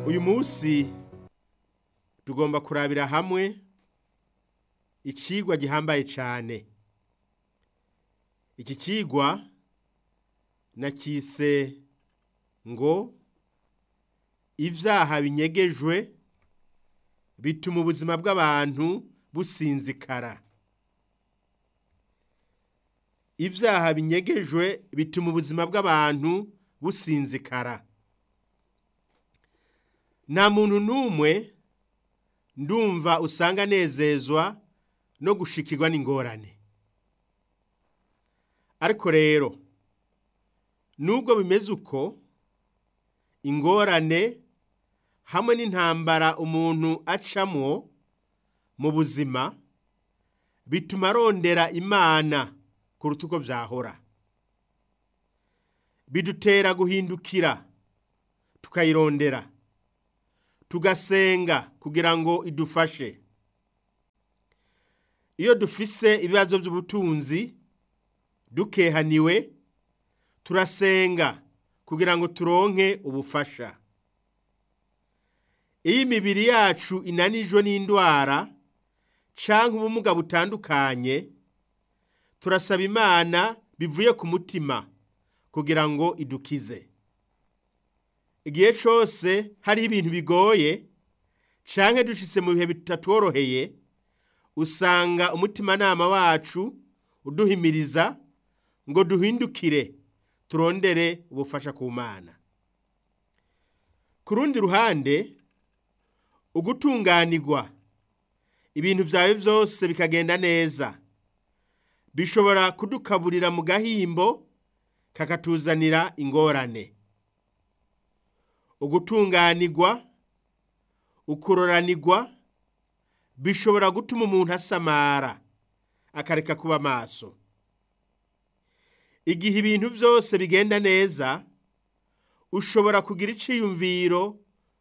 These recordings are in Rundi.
uyu munsi tugomba kurabira hamwe icigwa gihambaye cyane iki cigwa nakise ngo ibyaha binyegejwe bituma ubuzima bw'abantu businzikara ibyaha binyegejwe bituma ubuzima bw'abantu businzikara nta muntu n'umwe ndumva usanga anezezwa no gushikirwa n'ingorane ariko rero nubwo bimeze uko ingorane hamwe n'intambara umuntu acamwo mu buzima bituma arondera imana kuruta uko byahora bidutera guhindukira tukayirondera tugasenga kugira ngo idufashe iyo dufise ibibazo by'ubutunzi dukehaniwe turasenga kugira ngo turonke ubufasha iyo imibiri yacu inanijwe n'indwara canke ubumuga butandukanye turasaba imana bivuye ku mutima kugira ngo idukize igihe cyose hariho ibintu bigoye canke dushitse mu bihe bitatworoheye usanga umutimanama wacu uduhimiriza ngo duhindukire turondere ubufasha ku mana ku rundi ruhande ugutunganirwa ibintu byawe byose bikagenda neza bishobora kudukaburira mu gahimbo kakatuzanira ingorane ugutunganirwa ukuroranirwa bishobora gutuma umuntu asamara akareka kuba maso igihe ibintu byose bigenda neza ushobora kugira iciyumviro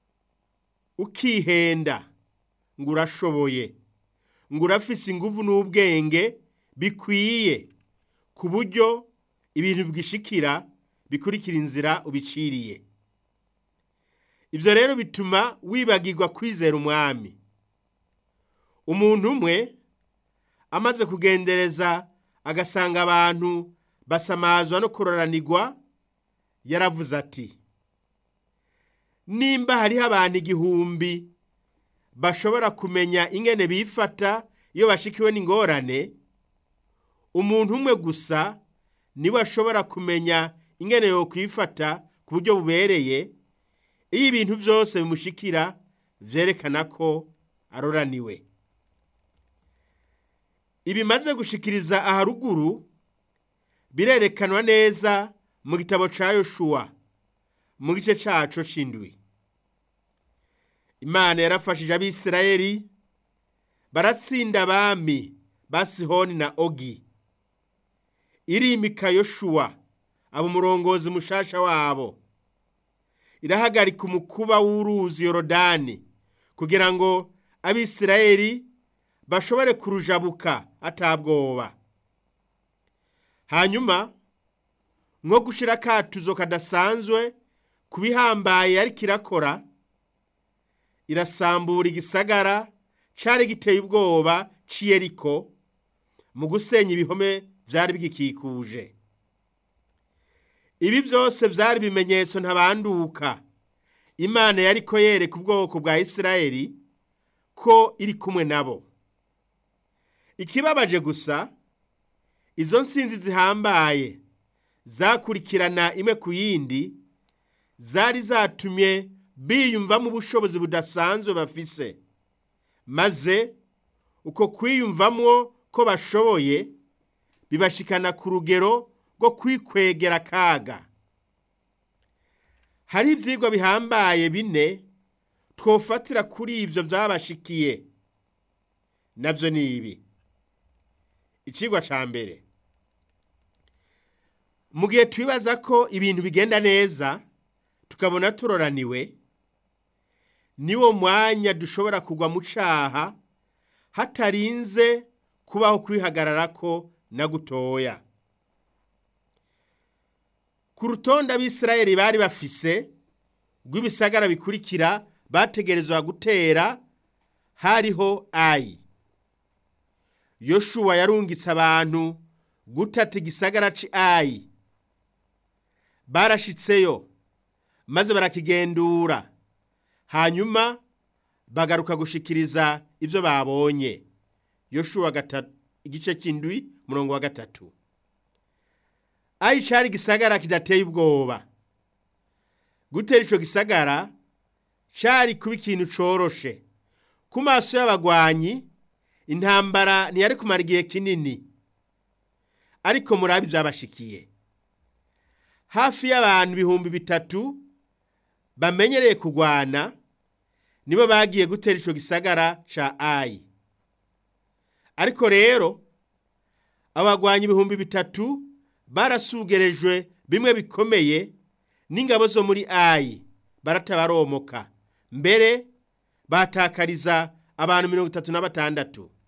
ukihenda ngo urashoboye ngo urafise ingufu n'ubwenge bikwiye ku buryo ibintu bwishikira bikurikira inzira ubiciriye ibyo rero bituma wibagirwa kwizera umwami umuntu umwe amaze kugendereza agasanga abantu basamazwa no kuroranirwa yaravuze ati nimba hariho abantu igihumbi bashobora kumenya ingene bifata iyo bashikiwe n'ingorane umuntu umwe gusa niwe ashobora kumenya ingene yo kwifata ku buryo bubereye iyo ibintu byose bimushikira byerekana ko aroraniwe ibimaze gushikiriza aharuguru birerekanwa neza mu gitabo cya yoshuwa mu gice cyacu cy'indwi imana yarafashije abisirayeli baratsinda abami ba sihoni na ogi irimika yoshuwa aba umurongozi mushasha wabo irahagarika umukuba w'uruzi yorodani kugira ngo abisirayeli bashobore kurujabuka atabwoba hanyuma nko gushyira akatuzo kadasanzwe ku bihambaye ariko irakora irasambura igisagara cyari giteye ubwoba cy'iyeriko mu gusenya ibihome byari bigikikuje ibi byose byari ibimenyetso ntabanduka imana yari ko yereka ubwoko bwa isirayeli ko iri kumwe nabo ikibabaje gusa izo nsinzi zihambaye zakurikirana imwe ku yindi zari zatumye biyumvamo ubushobozi budasanzwe bafise maze uko kwiyumvamwo ko bashoboye bibashikana ku rugero rwo kwikwegera akaga hari ibyigwa bihambaye bine twofatira kuri ibyo byabashikiye nabyo ni ibi ikigwa cya mbere mu gihe twibaza ko ibintu bigenda neza tukabona turoraniwe niwo mwanya dushobora kugwa mu cyaha hatarinze kubaho kwihagarara ko na gutoya ku rutonde abisirayeli bari bafise rw'ibisagara bikurikira bategerezwa gutera hariho ayi yoshuwa yarungitse abantu gutata igisagara ci ayi barashitseyo maze barakigendura hanyuma bagaruka gushikiriza ivyo babonye yoshuwa igice cy'indwi murongo wa gatatu ayi cari igisagara kidateye ubwoba gutera ico gisagara cari kuba ikintu coroshe ku maso y'abagwanyi intambara ntiyari kumara igihe kinini ariko murabi byabashikiye hafi y'abantu ibihumbi bitatu bamenyereye kugwana nibo bagiye gutera ico gisagara ca ayi ariko rero abagwanyi ibihumbi bitatu barasugerejwe bimwe bikomeye n'ingabo zo muri ayi baratabaromoka mbere batakariza abantu mirongo itatu na batandatu